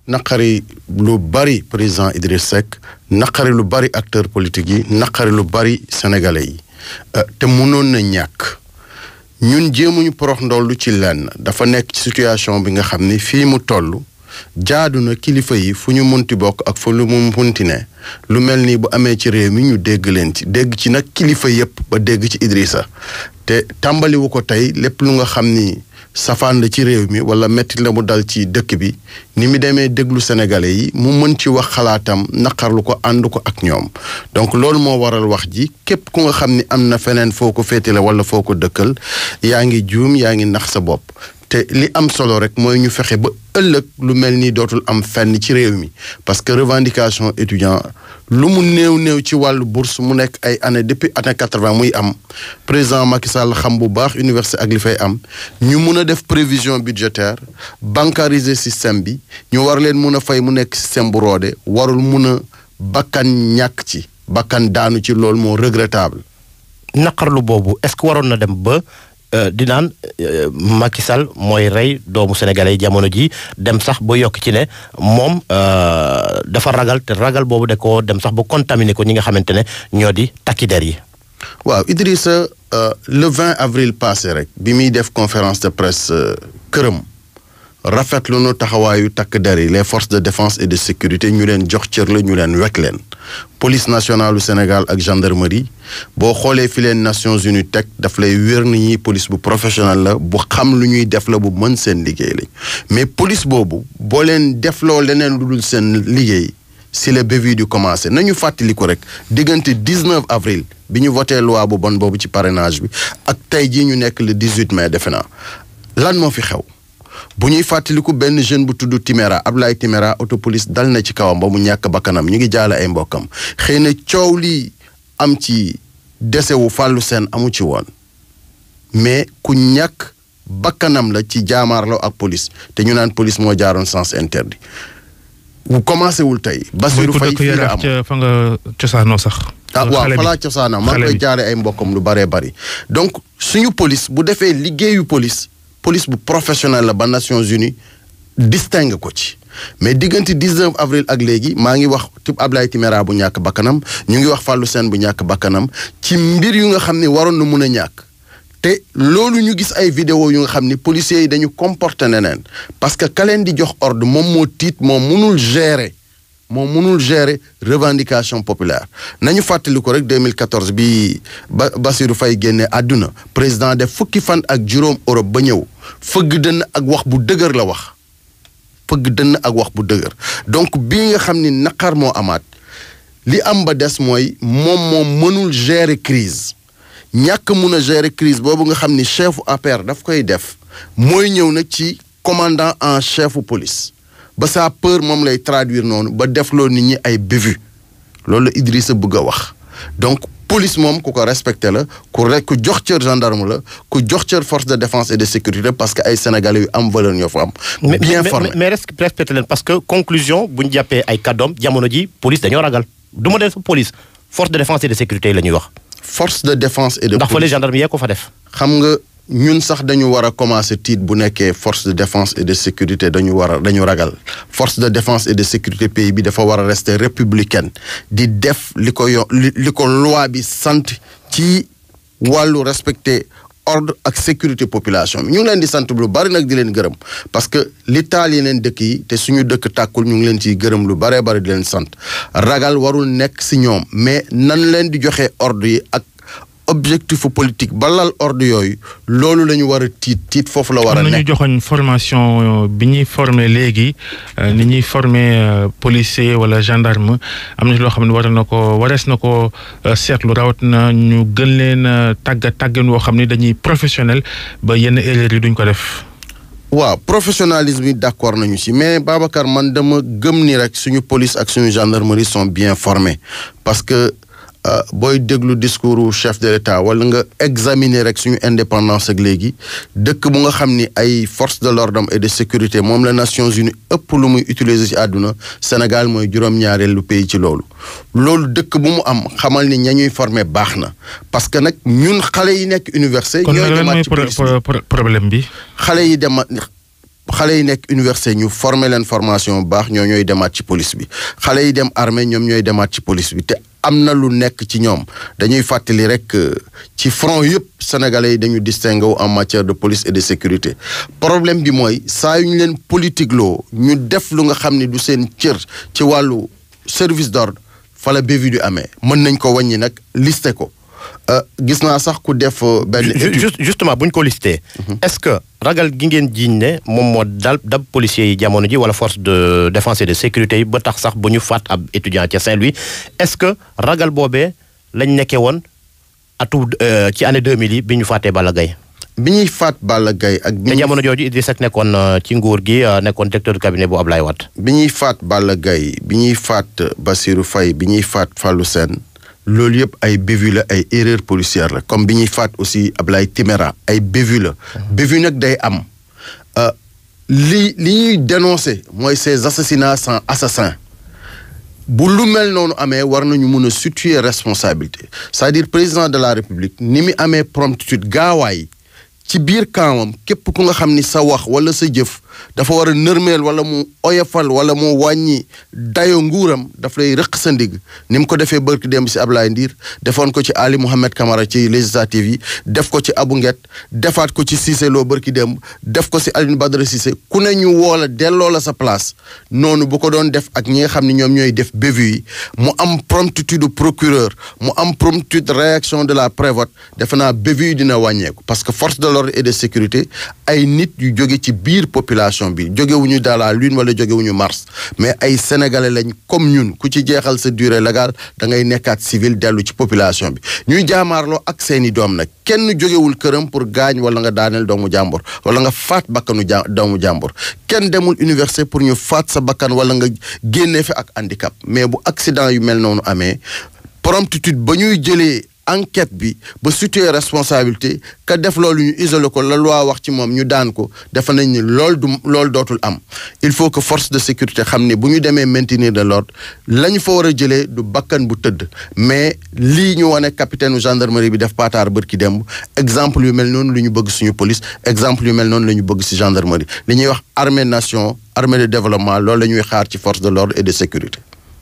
naqari lu bari président Idriss Seck naqari lu bari acteur politique yi naqari lu bari sénégalais yi te mënoon na ñàkk ñun jéemuñu porox ndollu ci lenn dafa nekk ci situation bi nga xam ni fii mu toll jaadu na kilifa yi fu ñu munti bokk ak fu lu mu munti ne lu mel ni bu amee ci réew mi ñu dégg leen ci dégg ci nag kilifa yépp ba dégg ci Idrissa te tàmbaliwu ko tey lépp lu nga xam ni safaan la ci réew mi wala mettit la mu dal ci dëkk bi ni mu demee déglu sénégalais yi mu mën ci wax xalaatam naqarlu ko ànd ko ak ñoom donc loolu moo waral wax ji képp ku nga xam ni am na feneen foo ko féetale wala foo ko dëkkal yaa ngi juum yaa ngi nax sa bopp te li am solo rek mooy ñu fexe ba ëllëg lu mel ni dootul am fenn ci réew mi parce que revendication étudiant lu mu néew néew ci wàllu bourse mu nekk ay année depuis année quatre-vingt muy am président Macky Sall xam bu baax université ak li fay am ñu mun a def prévision budgétaire bancariser système bi ñu war leen mun a fay mu nekk système bu roode warul mun a bakkan ñàkk ci bakkan daanu ci loolu moo regrettable naqarlu boobu est-ce que waroon na dem ba di naan Macky Sall mooy rey doomu sénégalais yi jamono ji dem sax ba yokk ci ne moom dafa ragal te ragal boobu de ko dem sax ba contaminé ko ñi nga xamante ne ñoo di takki der yi. waaw Idrissa le 20 avril passé rek bi muy def conférence de presse këram rafetlu nu taxawaayu takk der yi les forces de défense et de sécurité ñu leen jox cër la ñu leen wekk leen. police nationale du Sénégal ak gendarmerie boo xoolee fi leen Nations Unies teg daf lay wér ni ñi police bu professionnel la bu xam lu ñuy def la bu mën seen liggéey lañ mais police boobu boo leen defloo leneen lu dul seen liggéey si le bévue du commencé nañu fàttali ko rek diggante 19 avril bi ñu voté loi bu bon boobu ci parrainage bi ak tey jii ñu nekk le 18 mai defe naa lan moo fi xew bu ñuy fàttaliku benn jeune bu tudd Timéra Ablaye Timéra autopolice dal na ci kawam ba mu ñàkk bakkanam ñu ngi jaale ay mbokkam xëy na coow lii am ci dese wu fàllu seen amu ci woon mais ku ñàkk bakkanam la ci jaamaarloo ak police te ñu naan police moo jaaroon sens interdit wu commencé wul tey. Bassirou Faye fii la am fa nga cosaanoo sax. ah waaw falaa cosaanoo maa ngi koy jaare ay mbokkam lu baree bari donc suñu police bu defee liggéeyu police. police bu professionnel la ba Nations Unies distingue ko ci mais diggante 19 avril ak léegi maa ngi wax tib Ablaye Timéra bu ñàkk bakkanam ñu ngi wax Fallou Sène bu ñàkk bakkanam ci mbir yu nga xam ne waroon na mun a ñàkk te loolu ñu gis ay vidéo yu nga xam ni policiers yi dañu comporter neneen parce que ka leen di jox ordre moom moo tiit moom munul gérer moom mënul gérer revendication populaire nañu fàttali ko rek 2014 bi ba Bassirou Faye génne àdduna président def fukki fan ak juróom Europe ba ñëw fëgg dënn ak wax bu dëgër la wax fëgg dënn ak wax bu dëgër donc bii nga xam ni naqar moo amaat li am ba des mooy moom moom mënul gérer crise ñàkk mun a gérer crise boobu nga xam ni chefu APR daf koy def mooy ñëw nag ci commandant en chefu police ba sa peur moom lay traduire noonu ba defloo nit ñi ay bévues loolu la Idrissa bëgg a wax donc police moom ku ko respecté la ku rek ku jox cër gendarme la ku jox cër force de défense et de sécurité parce que ay sénégalais yu am valeur ñoo fa am. bien formé mais respecté leen parce que conclusion bu ñu jàppee ay kàddoom jamono ji police dañoo ragal du ma def police force de défense et de sécurité yi la ñuy wax. force de défense et de. ndax fële gendarme yee ko fa def. xam nga. ñun sax dañu war a commencer tiit bu nekkee force de défense et de sécurité dañu war a dañu ragal force de défense et de sécurité pays bi dafa war a rester républicaine di def li ko yo li ko loi bi sant ci wàllu respecter ordre ak sécurité population bi ñu ngi leen di sant lu bari nag di leen gërëm parce que li taal yeneen dëkk yi te suñu dëkk tàkkul ñu ngi leen ciy gërëm lu baree bari di leen sant ragal warul nekk si ñoom mais nan leen di joxe ordre yi ak objectif politique balal ordre yooyu loolu la ñu war a tiit tiit foofu la war a nekk. am nañu joxoñ formation bi ñuy former léegi ni ñuy former policier wala gendarme am na loo xam ne war na ko warees na ko seetlu rawat na ñu gën leen tàggat tàggan woo xam ne dañuy professionnel ba yenn erreur yi duñ ko def. waaw professionnalisme yi d'accord nañu ci mais Babacar man dama gëm ni rek suñu police ak suñu gendarmerie sont bien formés parce que. booy déglu discours chef de l'État wala nga examiner rek suñu indépendance ak léegi dëkk bu nga xam ni ay forces de l'ordre et de sécurité moom la Nations Unies ëpp lu muy utiliser ci àdduna Sénégal mooy juróom-ñaareelu pays ci loolu. loolu dëkk bu mu am xamal ni ña ñuy former baax na parce que nag ñun xale yi nekk université. ñooy demaat ci kon problème bi. xale yi demaat xale yi nekk université ñu former leen formation bu baax ñoo ñooy demaat ci police bi xale yi dem armée ñoom ñooy demaat ci police bi te am na lu nekk ci ñoom dañuy fàttali rek ci front yëpp sénégalais yi dañu distingué wu en matière de police et de sécurité problème bi mooy saa yu ñu leen politique loo ñu def lu nga xam ne du seen cër ci wàllu service d'ordre fa la bévi du amee mën nañ ko wàññi nag listé ko gis naa sax ku def benn justement bu ñu ko listé est-ce que ragal gi ngeen jiiñ ne moom moo dal dab policiers yi jamono ji wala force de défense et de sécurité yi ba tax sax bu ñu faat ab étudiant ca Saint-Louis est-ce que ragal boobee lañ nekkee woon atu ci année 2000 yi bi ñu faatee Balla Gaye bi ñuy faat Balla Gaye ak. te jamono jooju Idrissa Seck nekkoon ci nguur gi nekkoon directeur de cabinet bu Ablaye Wade. bi ñuy faat Balla Gaye bi ñuy faat Bassirou Faye bi ñuy faat Fallou Sène loolu yëpp ay bévu la ay erreur policière la comme bi ñuy faat aussi Ablaye Timéra ay bévu la. bévu nag day am li li ñuy dénoncer mooy ces assassinats sans assassin bu lu mel noonu amee war nañu mun a situer responsabilité c'est-à-dire président de la République ni mu amee promptitude gaawaay ci biir kaamam képp ku nga xam ni sa wax wala sa jëf dafa war a nërmeel wala mu oyofal wala mu wàññi dayo nguuram daf lay rëq sa ndigg ni mu ko defee bërki démb si Ablaye Ndiir defoon ko ci Ali Mohamed Camara ci législative yi def ko ci Abou Nguet defaat ko ci Cissé Lo bërki démb def ko si Alioune Badara Cissé ku ne ñu woo la delloo la sa place noonu bu ko doon def ak ñi nga xam ne ñoom ñooy def bévu yi mu am promptitude procureur mu am promptitude réaction de la prévote defe naa bévu yi dina wàññeeku parce que force de l'ordre et de sécurité ay nit yu jóge ci biir population bi jógewuñu dans la lune wala jógewuñu mars mais ay sénégalais lañ comme ñun ku ci jeexal sa durée légale da ngay nekkaat civil dellu ci population bi ñuy jaamaarloo ak seeni doom nag kenn jógewul këram pour gaañ wala nga daaneel doomu jàmbur wala nga faat bakkanu ja doomu jàmbur kenn demul université pour ñu faat sa bakkan wala nga génnee fi ak handicap mais bu accident yu mel noonu amee promptitude ba ñuy jëlee enquête bi ba situer responsabilité ka def loolu ñu isolé ko la loi wax ci moom ñu daan ko defe nañ ni loolu du loolu dootul am il faut que force de sécurité xam ne bu ñu demee maintenir de l'ordre la ñu fa war a jëlee du bakkan bu tëdd mais lii ñu wane capitaine gendarmerie bi def paataar bërki demb exemple yu mel noonu lu ñu bëgg suñu police exemple yu mel noonu la ñu bëgg ci gendarmerie li ñuy wax armée nation armée de développement loolu la ñuy xaar ci force de l'ordre et de sécurité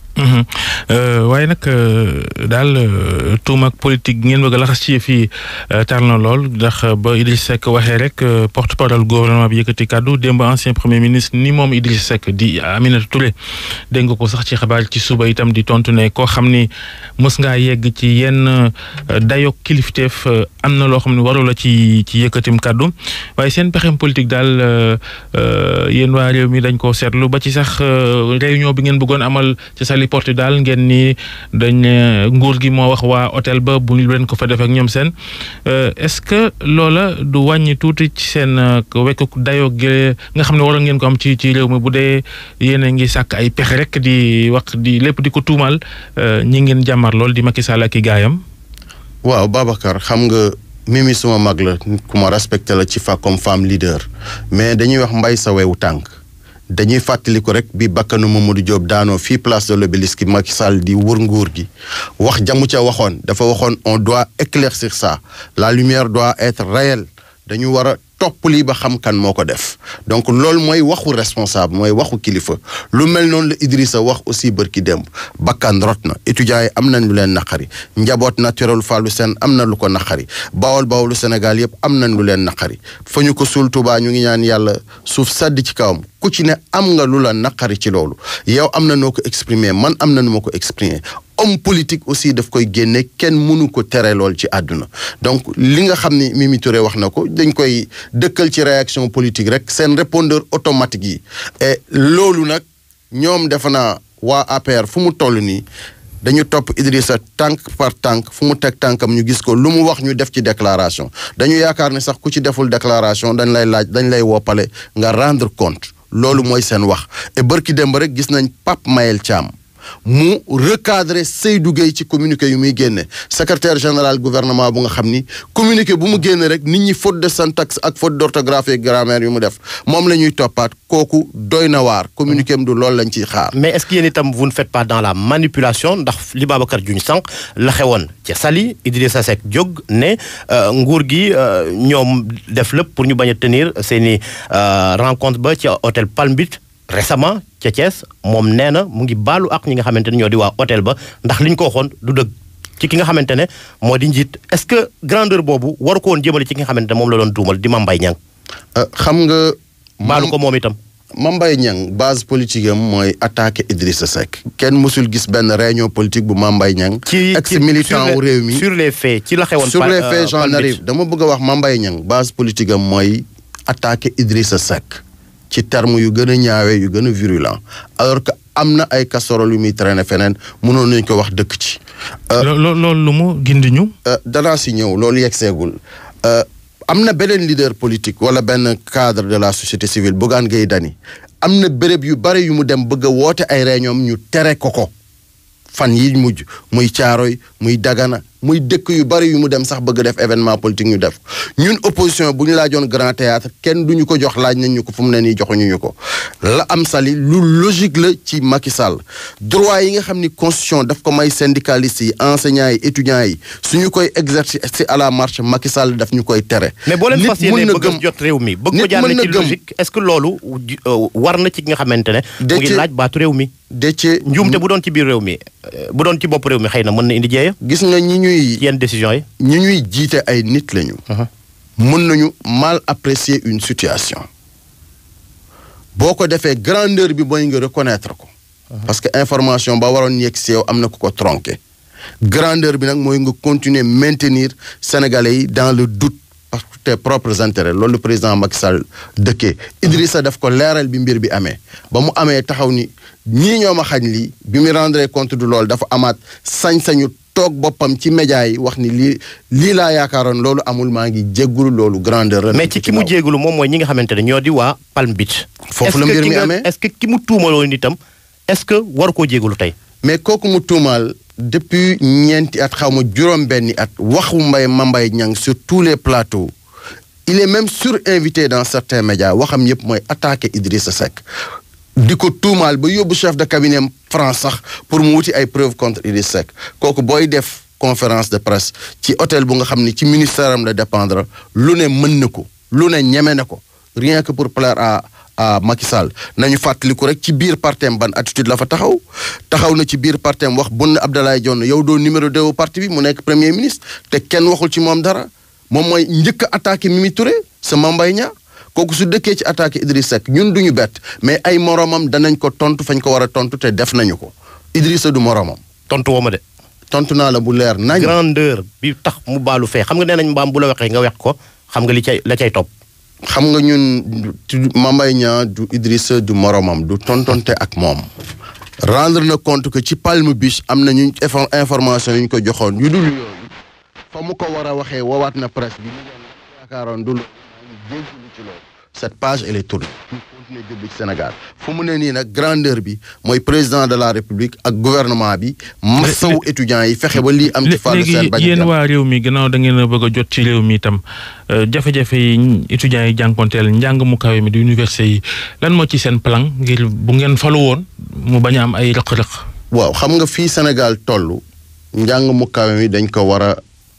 waaye nag daal tuum ak politique ngeen bëgg a laxas ci fii tar na lool ndax ba Idriss Seck waxee rek porte parole gouvernement bi yëkkati kàddu démb ancien premier ministre ni moom Idriss Seck di Aminata Touré dégg nga ko sax ci xabaar ci suba itam di tontu ne koo xam ni mës ngaa yegg ci yenn dayok kilifteef am na loo xam ne waru la ci ci yëkkatim kàddu waaye seen pexem politique daal yéen waa réew mi dañ koo seetlu ba ci sax réunion bi ngeen bëggoon amal ci sali porte daal ngeen ni dañ nguur gi moo wax waa hôtel ba bu leen ko fa def ak ñoom seen est-ce que loola du wàññi tuuti ci seen wekk dayoo gi nga xam ne waroon ngeen ko am ci ci réew mi bu dee yéen a ngi sàkk ay pexe rek di wax di lépp di ko tuumal ñi ngeen jàmmar lool di Macky Sall ak i gaayam waaw Babacar xam nga Mimi suma mag la nit ku ma respecté la ci fa comme femme leader mais dañuy wax mbay sa wewu tànk dañuy fàttali ko rek bi bakkanu Mamadou Diop daanoo fii place de l'Obélisque Macky Sall di wër nguur gi wax jamu ca waxoon dafa waxoon on doit éclaircir ça la lumière doit être réelle dañu war a topp lii ba xam kan moo ko def donc loolu mooy waxu responsable mooy waxu kilifa lu mel noonu la Idrissa wax aussi bërki démb bakkan rot na étudiants yi am nañ lu leen naqari njaboot naturel Fallou Sène am na lu ko naqari bawol bawolu Sénégal yëpp am nañ lu leen naqari fa ñu ko suul Touba ñu ngi ñaan yàlla suuf sedd ci kawam ku ci ne am nga lu la naqari ci loolu yow am na noo ko exprimer man am na nu ma ko exprimer homme politique aussi daf koy génne kenn mënu ko tere lool ci àdduna donc li nga xam ni Mimi Touré wax na ko dañ koy dëkkal ci réaction politique rek seen répondeur automatique yi et loolu nag ñoom defe naa waa APR fu mu toll nii dañu topp Idrissa tànk par tànk fu mu teg tànkam ñu gis ko lu mu wax ñu def ci déclaration dañu yaakaar ne sax ku ci deful déclaration dañ lay laaj dañ lay woppale nga rendre compte loolu mooy seen wax et bërki démb rek gis nañ Pape Mayel Thiam mu recadrer Seydou Gueye ci communiqué yu muy génne secrétaire général gouvernement bu nga xam ni communiqué bu mu génne rek nit ñi faute de syntaxe ak faute d'orthographe et grammaire yu mu def moom la ñuy toppaat kooku doy na waar communiqué am du loolu lañ ciy xaar. mais est-ce que yéen itam vous ne faites pas dans la manipulation ndax li Babacar juñ sànq la xewoon ca Saly Idrissa Seck jóg ne nguur gi ñoom def lépp pour ñu bañ a tenir seeni rencontre ba ci hôtel Palm Beach récemment ca Thiès moom nee na mu ngi baalu ak ñi nga xamante ne ñoo di waa hôtel ba ndax li ñu ko waxoon du dëgg ci ki nga xamante ne moo di njiit est-ce que grandeur boobu waru ko woon jëmale ci ki nga xamante ne moom la doon tuumal di Mame Mbaye Niang xam nga. baalu ko moom itam. Mame Mbaye Niang base politique am mooy attaquer Idrissa Seck kenn mësul gis benn réunion politique bu Mame Mbaye Niang ci ex militant wu réew mi sur les faits ci la xewoon. sur les faits j'en arrive dama bëgg a wax Mame Mbaye Niang base politique am mooy attaquer Idrissa Seck ci terme yu gën a ñaawee yu gën a virulent alors que am na ay casserole yu muy traîner feneen mënoon nañu ko wax dëkk ci. loolu lu mu gindi ñu. danaa si ñëw loolu yegg seegul am na beneen leader politique wala benn cadre de la société civile Bougane Gueye Dany am na béréb yu bari yu mu dem bëgg a woote ay réunion ñu tere ko ko fan yi mujj muy Caaroy muy Dagana muy dëkk yu bari yu mu dem sax bëgg def événement politique ñu def ñun opposition bu ñu laajoon grand théâtre kenn duñu ko jox laaj nañ ñu ko fu mu ne nii joxuñu ñu ko la am sali lu logique la ci Macky Sall droit yi nga xam ni constitution daf ko may syndicalistes yi enseignants yi étudiants yi suñu koy exercer à la marche Macky Sall daf ñu koy tere. mais boo leen nit fas yéenee mën na bëgg a gëm- jot réew mi bëgg nit ko jaarale mën na ci gëm- logique est-ce que loolu euh, war na ci ki nga xamante ne mu ngi Déthié- laaj baatu réew mi Déthié njuumte bu doon ci biir réew mi euh, bu doon ci bopp réew mi xëy na mën na indi jeeya gis nga ñi ñuy ci yenn décisions yi ñi ñuy jiite ay nit lañu. mën nañu mal apprécier une situation boo ko defee grandeur bi mooy nga reconnaître ko. parce que information ba waroon yegg si yow am na ku ko tronqué. grandeur bi nag mooy nga continuer maintenir sénégalais yi dans le doute parce que tes propres intérêts loolu le président Macky Sall dëkkee Idrissa daf ko leeral bi mbir bi amee ba mu amee taxaw ni ñii ñoo ma xañ lii bi mu rendre compte du loolu dafa amaat sañ-sañu toog boppam ci média yi wax ni lii lii laa yaakaaroon loolu amul maa ngi jéggulu loolu grandeur la mais nekk ci ki mu kaw. jéegulu moom mooy ñi nga xamante ne ñoo di waa Palm Beach Foofu Est-ce la que mbir ki mi nga- amee? est-ce que ki mu tuumaloon itam est-ce que waru koo jéegulu tey mais kooku mu tuumaal depuis ñeenti at xaw ma juróom-benni at waxu mbay ma mbay ñang sur tous les plateaux il est même surinvité dans certains médias waxam yépp mooy attaquer Idrissa Seck di ko tuumaal ba yóbbu chef de cabinet am France sax pour mu wuti ay preuves contre Idrissa Seck kooku booy def conférence de presse ci hôtel bu nga xam ni ci ministère am la dépendre lu ne mën na ko lu ne ñeme na ko rien que pour plaire à à Macky Sall nañu fàttaliku rek ci biir partem ban attitude la fa taxaw taxaw na ci biir partem wax Boun Abdallah Dionne yow doo numéro deux parti bi mu nekk premier ministre te kenn waxul ci moom dara moom mooy njëkk a attaqué Mimi Touré sa Mambay Niang kooku su dëkkee ci attaqué Idriss Seck ñun duñu bett mais ay moromam danañ ko tontu fañ ko war a tontu te def nañu ko Idrissa du moromam tontu woo ma de tontu naa la bu leer nañ grandeur bi tax mu baalu fee xam nga nee nañ mbaam bu la waxee nga wex ko xam nga li cay la cay topp xam nga ñun du- Mambay Niang du Idrissa du moromam du tontonte ak moom rendre na compte que ci Palm Beach am na ñu info- information yu ñu ko joxoon yu dul yooyu fa mu ko war a waxee woowaat na presse bi ñu doon yaakaaroon du loolu maa ngi jéggulu ci loolu cette page elle est tournée ñu continuer jublu ci Sénégal fu mu ne nii nag grandeur bi mooy président de la République ak gouvernement bi massawu étudiants yi fexe ba lii am ci fàllu seen léegi bañ yéen waa réew mi gannaaw da ngeen a bëgg a jot ci réew mi itam euh, jafe-jafe yi ñi- étudiants yi jànkonteel njàng mu kawe mi di université yi lan moo ci seen plan ngir bu ngeen falu woon mu bañ a am ay rëq-rëq. waaw xam nga fii Sénégal toll njàng mu kawe mi dañ ko war a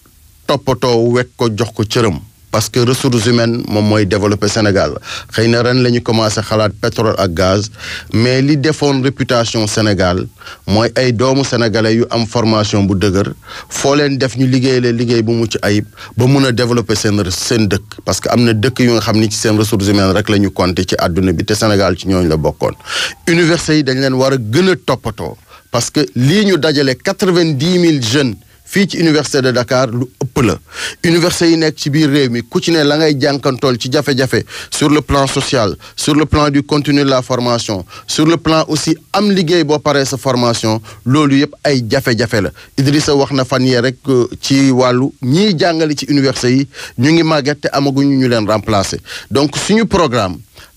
toppatoo wekk ko jox ko cëram parce que ressources humaines moom mooy développer Sénégal xëy na ren la ñu commencé xalaat pétrole ak gaz mais li defoon réputation Sénégal mooy ay doomu sénégalais yu am formation bu dëgër foo leen def ñu liggéey leen liggéey bu mucc ayib ba mun a développer seen seen dëkk parce que am na dëkk yu nga xam ni ci seen ressources humaines rek la ñu compter ci àdduna bi te Sénégal ci ñooñu la bokkoon université yi dañ leen war a gën a toppatoo parce que lii ñu dajale quatre-vingt-dix mille jeunes fii ci université de Dakar lu ëpp la université yi nekk ci biir réew mi ku ci ne la ngay jànkantool ci jafe-jafe sur le plan social sur le plan du contenu de la formation sur le plan aussi am liggéey boo paree sa formation loolu yëpp ay jafe-jafe la Idrissa wax na fan yee rek euh, ci wàllu ñiy jàngale ci université yi ñu ngi màgget te amaguñu ñu leen remplacer donc suñu programme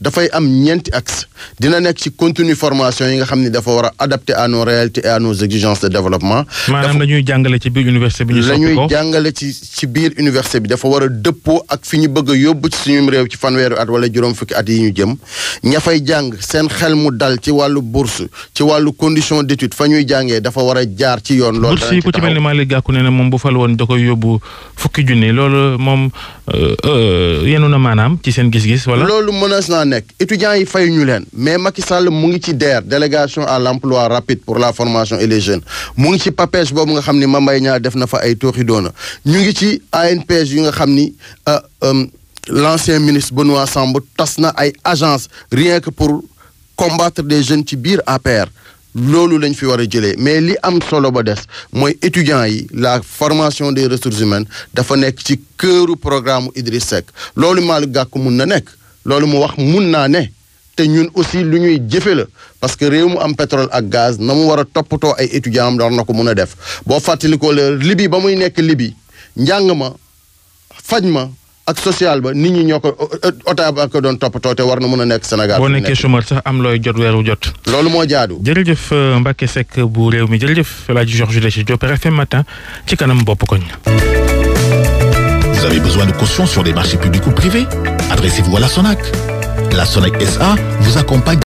dafay am ñeenti axe dina nekk ci contenu formation yi nga xam ni dafa war a adapté à nos réalités et à nos exigences de développement. maanaam la ñuy jàngale ci biir université bi ñu la soppi ñuy ko jàngale ci ci biir université bi dafa war a dëppoo ak fi ñu bëgg a yóbbu ci suñu réew ci fanweeri at wala juróom fukki at yi ñu jëm ña fay jàng seen xel mu dal ci wàllu bourse ci wàllu condition d'étude fa ñuy jàngee dafa war a jaar ci yoon. loolu bourse yi ku ci mel ni Malick Gakou nee na moom bu fal woon da koy yóbbu fukki junni loolu moom euh, euh, yenu na maanaam ci seen gis-gis wala. loolu mënees naa nekk étudiants yi fay ñu leen mais Macky Sall mu ngi ci DER délégation à l'emploi rapide pour la formation et les jeunes mu ngi ci PAPEJ boobu nga xam ni Mame Mbaye Niang def na fa ay tooxi doona ñu ngi ci ANPEJ yi nga xam ni euh, euh, l'ancien ministre Benoît Sambou tas na ay agence rien que pour combattre des jeunes ci biir APR loolu lañ fi war a jëlee mais li am solo ba des mooy étudiants yi la formation des ressources humaines dafa nekk ci këru programme Idriss Seck loolu Malick Gakou mun na nekk loolu mu wax mun naa ne te ñun aussi lu ñuy jëfe la parce que réew mu am pétrole ak gaz na mu war a toppatoo ay étudiants am war na ko mun a def boo fàttalikoo la Libye ba muy nekk Libye njàng ma faj ma ak social ba nit ñi ñoo ko ota ba ko doon toppatoo te war na mun a nekk Sénégal. boo fi mu nekkee nekk. chômeur sax am looy jot weeru jot. loolu moo jaadu. jërëjëf euh, Mbacke Seck bu réew mi jërëjëf El Hadj Georges Désiré Diop RFM matin ci kanam bopp koñ. Vous avez besoin de caution sur des marchés publics ou privés Adressez-vous à la SONAC. La SONAC SA vous accompagne